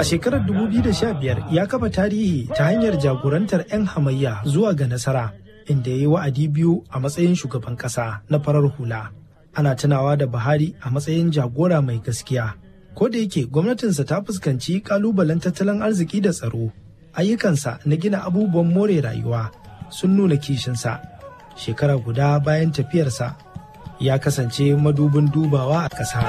A shekarar 2015 ya kafa tarihi ta hanyar jagorantar 'yan hamayya zuwa ga nasara inda ya yi wa'adi biyu a matsayin shugaban ƙasa na farar hula. Ana tunawa da Buhari a matsayin jagora mai gaskiya. Ko da yake gwamnatinsa ta fuskanci kalubalen tattalin arziki da tsaro, ayyukansa na gina abubuwan more rayuwa sun nuna kishinsa. Shekara guda bayan tafiyarsa ya kasance madubin dubawa a ƙasa.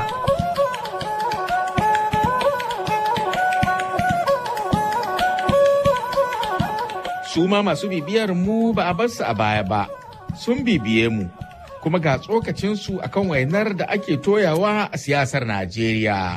su ma masu bibiyar mu ba a bar su a baya ba sun bibiye mu kuma ga tsokacinsu akan wainar da ake toyawa a siyasar Najeriya.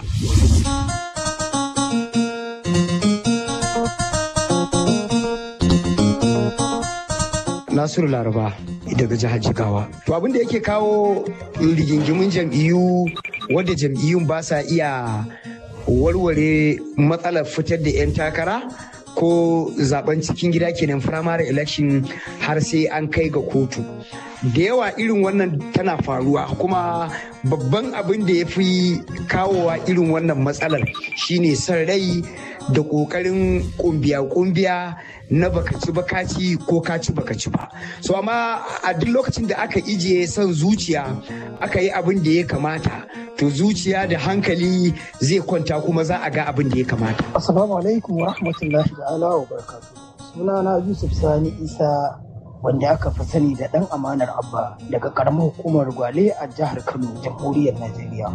Nasiru Laraba daga jihar Jigawa. To abin da yake kawo rigingimun jam'iyyu wadda jam'iyyun ba sa iya warware matsalar fitar da 'yan takara ko zaben cikin gida kenan primary election har sai an kai ga kotu da yawa irin wannan tana faruwa kuma babban abin da ya fi kawowa irin wannan matsalar shine son rai da ƙoƙarin kumbiya-kumbiya na bakaci bakaci ko kaci bakaci ba so amma a duk lokacin da aka ijiye son zuciya aka yi abin da ya kamata to zuciya da hankali zai kwanta kuma za a ga abin da ya kamata assalamu alaikum wa rahmatullahi ta'ala wa barakatuh sunana yusuf sani isa wanda aka fi sani da ɗan amanar abba daga ƙaramar hukumar gwale a jihar kano jamhuriyar najeriya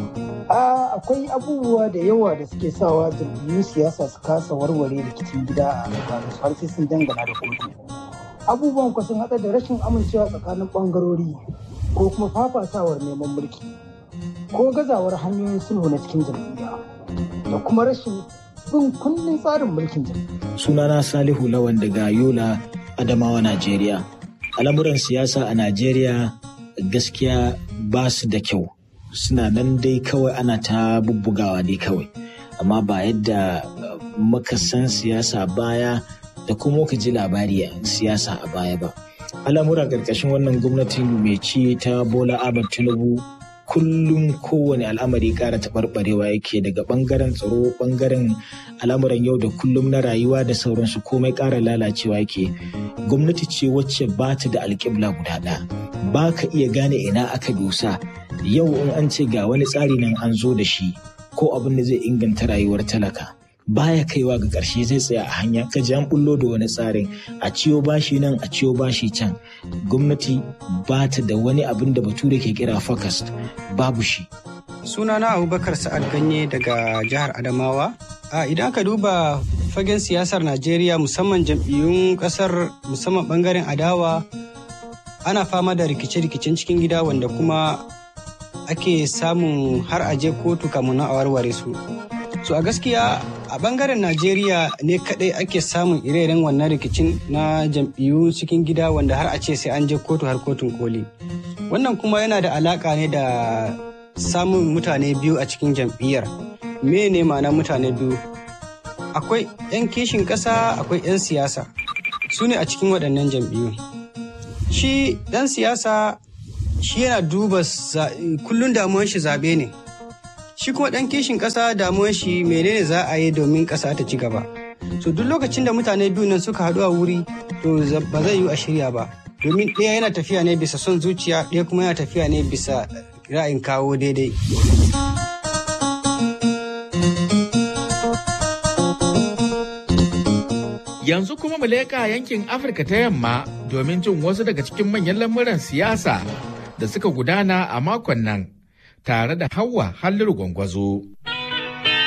a akwai abubuwa da yawa da suke sawa jam'iyyun siyasa su kasa warware rikicin gida a tsakanin har sai sun dangana da kotu abubuwan ku sun haɗa da rashin amincewa tsakanin ɓangarori ko kuma fafatawar neman mulki ko gazawar hanyoyin sulhu na cikin jam'iyya da kuma rashin bin kundin tsarin mulkin jam'iyya sunana salihu lawan daga yola Adamawa Najeriya. Al'amuran siyasa a Najeriya gaskiya ba su da kyau. Suna nan dai kawai ana ta bubbugawa dai kawai. Amma ba yadda muka san siyasa baya da kuma muka ji labari siyasa a baya ba. Al'amura ƙarƙashin wannan gwamnatin mai ci ta Bola Ahmed Tinubu kullum kowane al'amari ƙara taɓarɓarewa yake daga ɓangaren tsaro ɓangaren al'amuran yau da kullum na rayuwa da sauransu komai ƙara lalacewa yake gwamnati ce wacce ba ta da alƙibla guda ɗaya ba ka iya gane ina aka dosa yau in an ce ga wani tsari nan an zo da shi ko abin da zai inganta rayuwar talaka baya kaiwa ga ƙarshe zai tsaya a hanya ka ji an bullo da wani tsarin a ciyo bashi nan a ciyo bashi can gwamnati ba ta da wani abin da bature ke kira focused babu shi sunana abubakar sa'ad ganye daga jihar adamawa a idan ka duba fagen siyasar najeriya musamman jam'iyyun kasar musamman bangaren adawa ana fama da rikice-rikicen cikin gida wanda kuma ake samun har aje kotu kamun na a warware su so a gaskiya a bangaren najeriya ne kadai ake samun ire-iren wannan rikicin na jam'iyyu cikin gida wanda har a ce sai an je kotu har kotun koli wannan kuma yana da alaka ne da samun mutane biyu a cikin jam'iyyar me ne ma'ana mutane biyu akwai 'yan kishin ƙasa akwai 'yan siyasa su ne a cikin waɗannan jam'iyyu shi ɗan siyasa shi yana duba kullum damuwan shi zaɓe ne shi kuma ɗan kishin ƙasa damuwar shi menene za a yi domin ƙasa ta ci gaba so duk lokacin da mutane biyu nan suka haɗu a wuri to ba zai yi a shirya ba domin ɗaya yana tafiya ne bisa son zuciya ɗaya kuma yana tafiya ne bisa ra'ayin kawo daidai Yanzu kuma mu leƙa yankin Afirka ta yamma domin jin wasu daga cikin manyan lamuran siyasa da suka gudana a makon nan tare da Hauwa Halliru Gwangwazo.